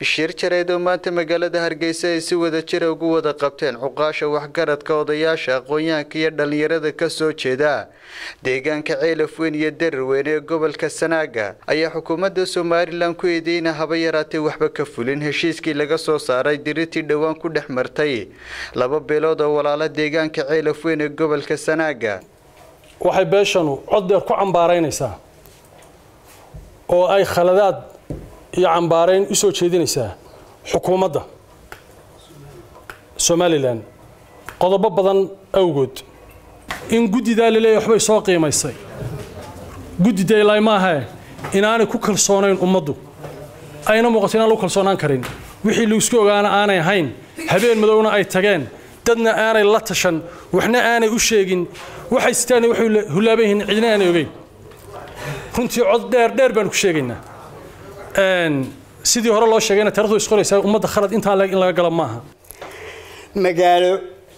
shir jareed oo maanta magaalada hargeysa ay si wada jira ugu wada qabteen cuqaasha waxgaradka odayaasha aqoon-yahanka iyo dhallinyarada ka soo jeeda deegaanka ceelafweyn iyo darirweyne ee gobolka sanaaga ayaa xukuumadda somalilan ku eedeyna haba yaraatee waxba ka fulin heshiiskii laga soo saaray diritii dhowaan ku dhex martay laba beelood oo walaala deegaanka ceelafweyn ee gobolka sanaaga waxay beeshanu cod dheer ku cambaaraynaysaa oo ay khaladaad iyo cambaarayn u soo jeedinaysaa xukuumadda somalilan qodobo badan awgood in guddidaa laleeyahy waxbay soo qiimaysay guddi daylaay maahae inaanay ku kalsoonayn ummaddu ayna muuqato inaan lagu kalsoonaan karin wixii laisku ogaana aanay ahayn habeen madowna ay tageen dadna aanay la tashan waxna aanay u sheegin waxay sitaan waxay hulaaban yihiin cidna aanay ogeyn runtii cod dheer dheer baanu ku sheegaynaa sidii hore loo sheegayna taarikhdu isqoraysaa ummadda khalad intaa leeg in laga gala maaha magaalo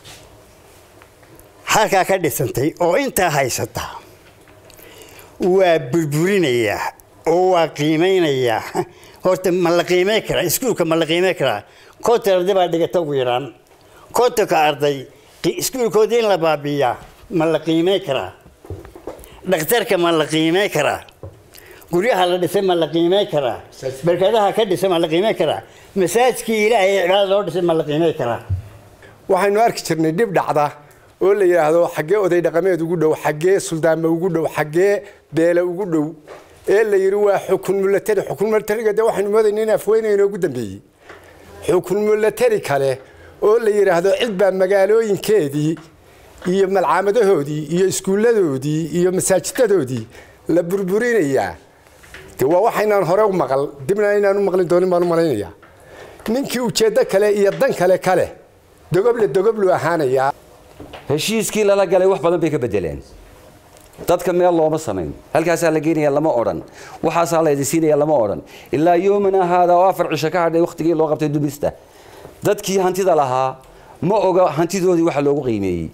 halkaa ka dhisantay oo intaa haysata waa burburinayaa oo waa qiimaynayaa horta ma la qiimay karaa iskuulka ma la qiimay karaa konton arday baa dhigata ugu yaraan kontonka arday iskuulkoodii in la baabiiyaa ma la qiimay karaa dhakhtarka ma la qiimay karaa guryaha la dhisay ma la qiimay karaa barkadaha ka dhisay ma la qiimay karaa masaajkii ilaahay cibaada loo dhisay ma la qiimay karaa waxaynu arki jirnay dhib dhacda oo la yidhaahdo xaggee oday dhaqameed ugu dhow xaggee suldaanma ugu dhow xaggee beele ugu dhow ee la yidhi waa xukun mulatari xukun mulatariga dee waxaynu moodayna in afweyne inoogu dambeeyey xukun mulatari kale oo la yidhaahdo cid baa magaalooyinkeedii iyo malcaamadahoodii iyo iskuulladoodii iyo masaajidadoodii la burburinayaa de waa waxaynaan hore u maqal dibna inaan u maqlin doonin baan u malaynayaa ninkii ujeeddo kale iyo dan kale kale dogoble dogoblu ahaanayaa heshiiskii lala galay wax badan bay ka bedeleen dadka meel looma samayn halkaasaa la geenaya lama odhan waxaasaa la idin siinaya lama odhan ilaa yoomana haada oo afar cisho ka hadhay wakhtigii loo qabtay dumista dadkii hantida lahaa ma oga hantidoodii waxa loogu qiimeeyey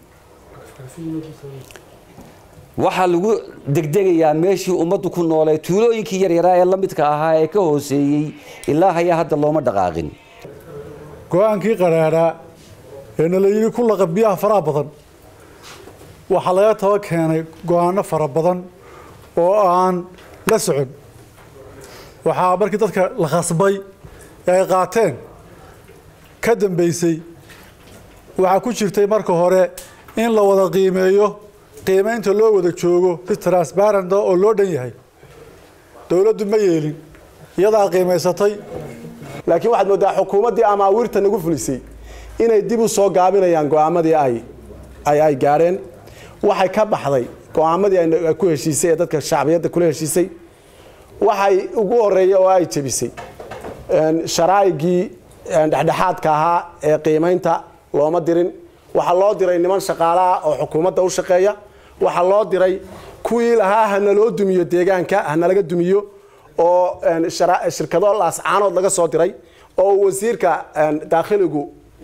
waxaa lagu degdegayaa meeshii ummaddu ku noolay tuulooyinkii yaryaraa ee la midka ahaa ee ka hooseeyey ilaa hayaa hadda looma dhaqaaqin go-aankii qaraadhaa ee nala yidhi ku laqab biyaha faraha badan waxaa laga taba keenay go-aanno fara badan oo aan la socon waxaa markii dadka la khasbay ee ay qaateen ka dambaysay waxaa ku jirtay marka hore in la wada qiimeeyo qiimaynta loo wada joogo si transbaranda oo loo dhan yahay dowladdu ma yeelin iyadaa qiimaysatay laakiin waxaad mooddaa xukuumaddii amaawiirta nagu fulisay inay dib u soo gaabinayaan go'aamadii ay ay gaadheen waxay ka baxday go'aamadii ay ku heshiisay ee dadka shacbiyadda kula heshiisay waxay ugu horeeya oo ay jebisay sharaa'igii dhexdhexaadka ahaa ee qiimaynta looma dirin waxaa loo diray niman shaqaalaha oo xukuumadda u shaqeeya waxaa loo diray kuwii lahaa hanaloo dumiyo deegaanka hanalaga dumiyo oo shirkado laascaanood laga soo diray oo wasiirka daakhiligu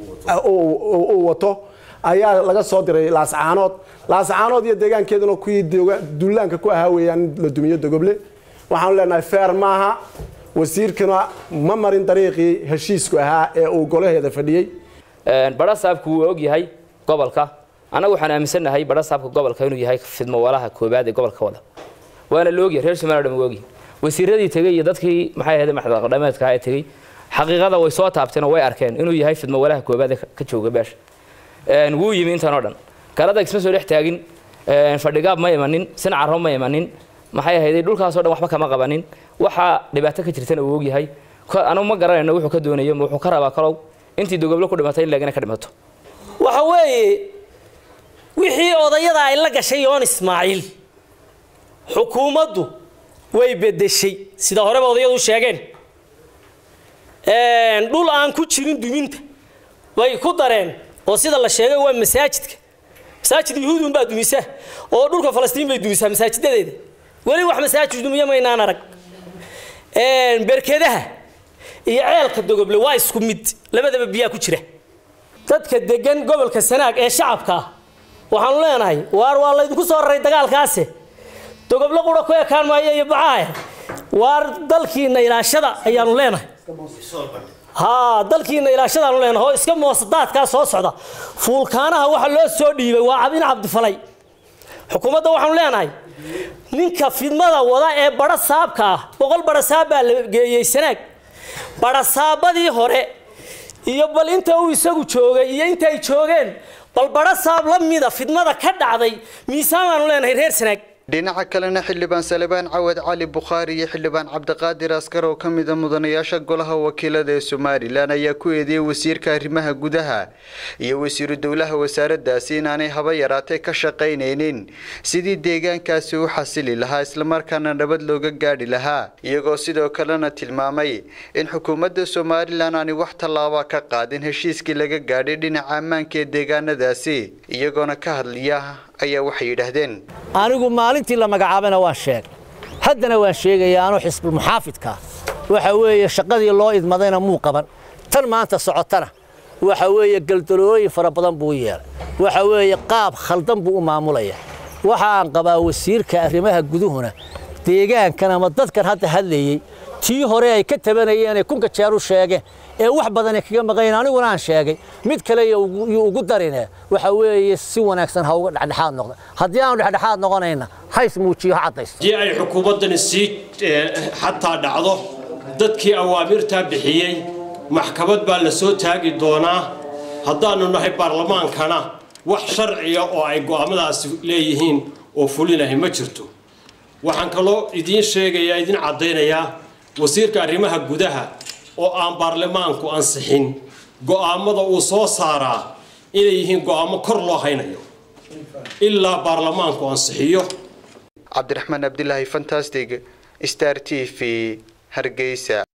uu wato ayaa laga soo diray laascaanood laascaanood iyo deegaankeeduna kuwii duulaanka ku ahaa weeyaan in la dumiyo dogoble waxaanu leenahay feer maaha wasiirkuna ma marin dariiqii heshiisku ahaa ee uu golaheeda fadhiyey badhasaabku wuu og yahay gobolka annagu waxaan aaminsannahay badhasaabka gobolka inuu yahay fidmo walaha koobaad ee gobolka wada waana la ogyahay reer somaliya dhan waa ogyahay wasiiradii tegey iyo dadkii maxay ahayd madaxdhaqameedka ee tegey xaqiiqada way soo taabteen oo way arkeen inuu yahay fidmo walaha koobaad ee ka jooga beesha wuu yimi intan oo dhan galada isma soo dhex taagin fadhigaab ma imanin sincarro ma imanin maxay ahayd dhulkaasoo dhan waxba kama qabanin waxaa dhibaato ka jirtana uu ogyahay anugu ma garanayno wuxuu ka doonayo ma wuxuu ka rabaa kalow intii dogoblo ku dhimatay in laagina ka dhimato waxa weeye wixii odayada ay la gashay yoon ismaaciil xukuumaddu way bedeshay sida horeba odayadu u sheegeen dhul aan ku jirin duminta way ku dareen oo sida la sheegay waa masaajidka masaajid yuhuudun baa dumisa oo dhulka falastiin bay dumisaa masaajidadeeda weli wax masaajid dumiya maynaan arag berkedaha iyo ceelka dogoble waa isku mid labadaba biyaa ku jira dadka degan gobolka sanaag ee shacabka ah waxaanu leenahay waar waa laydinku soo raray dagaalkaase dogoble qura ku ekaan maayo iyo bacaahe waar dalkiina ilaashada ayaanu leenahay haa dalkiina ilaashadaanu leenahay oo iska moosadaadkaa soo socda fuulkaanaha waxa loo soo dhiibay waa cabdin cabdifalay xukuumadda waxaanu leenahay ninka fidmada wada ee badha saabka ah boqol badha saab baa la geeyey sanaag badha saabadii hore iyo bal inta uu isagu joogay iyo inta ay joogeen bal badha saab la mida fidmada ka dhacday miisaan baanu leenahay reer sanaag dhinaca kalena xildhibaan salebaan cawad cali bukhaari iyo xildhibaan cabdiqaadir askar oo ka mida mudanayaasha golaha wakiilada ee somalilan ayaa ku eedeeyey wasiirka arrimaha gudaha iyo wasiiru dowlaha wasaaradaasi inaanay haba yaraatee ka shaqaynaynin sidii deegaankaasi u xasili lahaa islamarkaana nabad looga gaadhi lahaa iyagoo sidoo kalena tilmaamay in xukuumadda somalilan aanay wax tallaaba ka qaadin heshiiskii laga gaadhay dhinaca ammaanka ee deegaanadaasi iyagoona ka hadlaya ayaa waxay yidhaahdeen anigu maalintii la magacaabayna waan sheegay haddana waan sheegayaa anuu xisbulmuxaafidka waxa weeye shaqadii loo idmadayna muu qaban tan maanta socotana waxa weeye galdalooyin fara badan buu yeelay waxa weeye qaab khaldan buu u maamulaya waxa aan qabaa wasiirka arrimaha guduhuna deegaankan ama dadkan hadda hadlayey tii hore ay ka tabanayeen ee kunka jeer u sheegeen ee wax badan ay kaga maqayn aniguna aan sheegay mid kale yuu ugu darine waxa weeye si wanaagsan ha uga dhexdhexaad noqda haddii aanu dhexdhexaad noqonayna hays muujiyo ha caddaysto haddii ay xukuumaddani sii xataa dhacdo dadkii awaamirtaa bixiyey maxkamad baa la soo taagi doonaa haddaannu nahay baarlamaankana wax sharciya oo ay go'aamadaasi leeyihiin oo fulinahay ma jirto waxaan kaloo idiin sheegayaa idiin caddaynayaa wasiirka arrimaha gudaha oo aan baarlamaanku ansixin go'aamada uu soo saaraa inay yihiin go'aamo kor loo haynayo ilaa baarlamaanku ansixiyo cabdiraxmaan abdilaahi fantastic star t v hargeysa